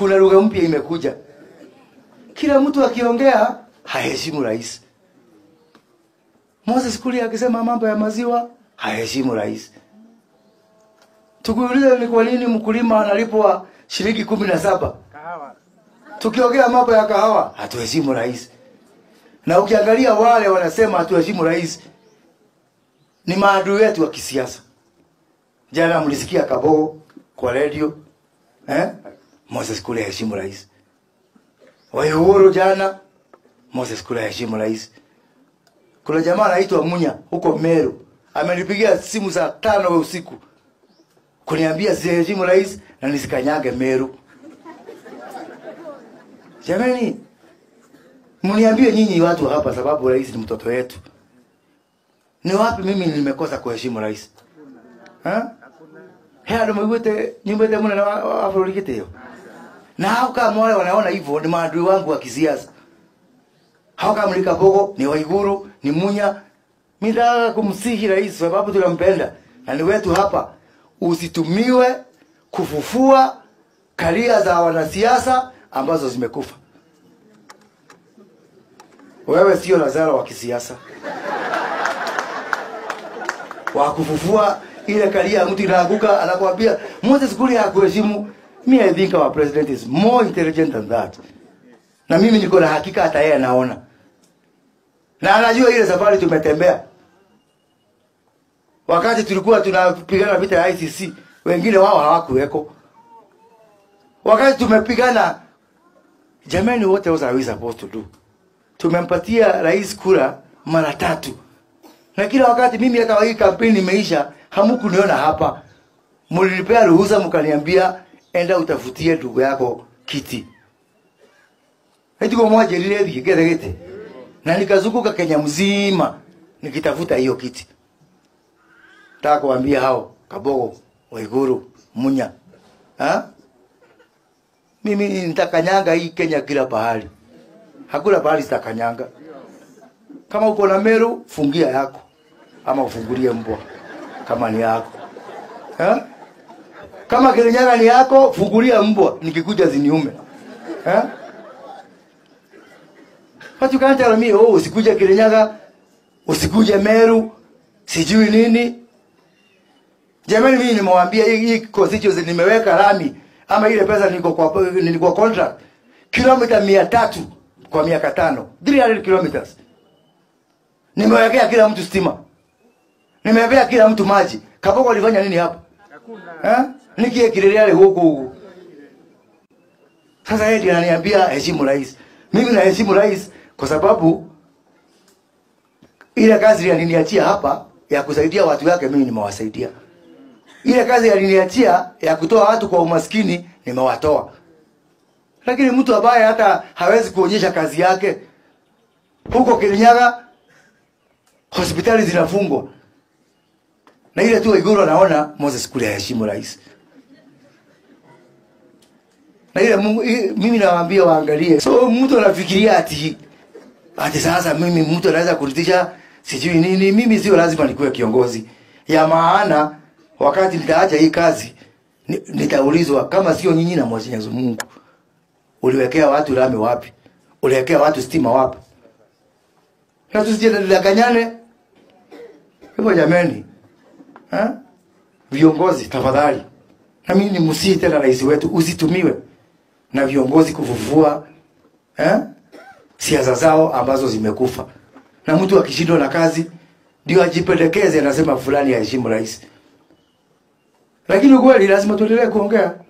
kuna lugha mpya imekuja. Kila mtu akiongea haheshimu rais. Moses Kuria akisema mambo ya maziwa haheshimu rais. Tukiuliza ni kwa nini mkulima analipwa shilingi kumi na saba tukiongea mambo ya kahawa hatuheshimu rais. Na ukiangalia wale wanasema hatuheshimu rais ni maadui wetu wa kisiasa. Jana mlisikia Kabogo kwa radio eh? Moses Kuria heshimu rais. Waihuru jana Moses Kuria heshimu rais. Kuna jamaa anaitwa Munya huko Meru amenipigia simu saa tano ya usiku kuniambia siheshimu rais na nisikanyage Meru. Jamani, mniambie nyinyi watu hapa, sababu rais ni mtoto wetu. Ni wapi mimi nimekosa kuheshimu rais? Ha? Hea ndo mwigwete nyumbete muna na afurikiteo. Na hao kama wale wanaona hivyo ni maadui wangu wa kisiasa. Hao kama ni Kabogo, ni Waiguru, ni Munya. Mimi nataka kumsihi rais sababu tunampenda. Na ni wetu hapa. Usitumiwe kufufua karia za wanasiasa ambazo zimekufa. Wewe sio Lazaro wa kisiasa wa kufufua ile karia ya mtu inaanguka, anakuambia Moses Kuria hakuheshimu. Me I think our president is more intelligent than that, na mimi niko na hakika hata yeye anaona na anajua ile safari tumetembea. Wakati tulikuwa tunapigana vita ya ICC, wengine wao hawakuweko. Wakati tumepigana, jamani, what else are we supposed to do? Tumempatia rais kura mara tatu na kila wakati mimi hata hii kampeni imeisha, hamkuniona hapa. Mlinipea ruhusa mkaniambia enda utafutie ndugu yako kiti. Eti kwa moja lile gete gete. Na nikazunguka Kenya mzima nikitafuta hiyo kiti. Nataka kuambia hao Kabogo, Waiguru, Munya. Ha? Mimi nitakanyanga hii Kenya kila pahali. Hakuna pahali sitakanyanga. Kama uko na Meru, fungia yako ama ufungulie mbwa kama ni yako eh? Kama Kirinyaga ni yako, fungulia mbwa nikikuja ziniume eh? But you can't tell me oh, usikuje Kirinyaga, usikuje Meru, sijui nini. Jamani, mimi nimewaambia hii, hii constituency nimeweka lami ama ile pesa niko kwa nilikuwa contract kilomita mia tatu kwa miaka tano 300 kilometers nimewekea kila mtu stima, nimewekea kila mtu maji. Kabogo alifanya nini hapa? Eh? Nikie kilele huku huku. Sasa yeye ndiye ananiambia heshimu rais. Mimi naheshimu rais kwa sababu ile kazi aliniachia hapa ya kusaidia watu wake, mimi nimewasaidia. Ile kazi aliniachia ya kutoa watu kwa umaskini, nimewatoa. Lakini mtu ambaye hata hawezi kuonyesha kazi yake huko Kirinyaga hospitali zinafungwa na ile tu Waiguru anaona Moses Kuria heshimu rais na ile Mungu, i- mimi nawaambia waangalie. So mtu anafikiria ati ati sasa mimi mtu anaweza kuritisha sijui nini. Mimi sio lazima nikuwe kiongozi ya maana. Wakati nitaacha hii kazi ni- nitaulizwa kama sio nyinyi na Mwenyezi Mungu, uliwekea watu lami wapi? Uliwekea watu stima wapi? na tusijidanganyane hivyo jameni, eh? Viongozi tafadhali, na mimi ni msii tena rais wetu, usitumiwe na viongozi kufufua eh? siasa zao ambazo zimekufa, na mtu akishindwa na kazi ndio ajipendekeze, anasema fulani aheshimu rais, lakini ukweli lazima tuendelee kuongea.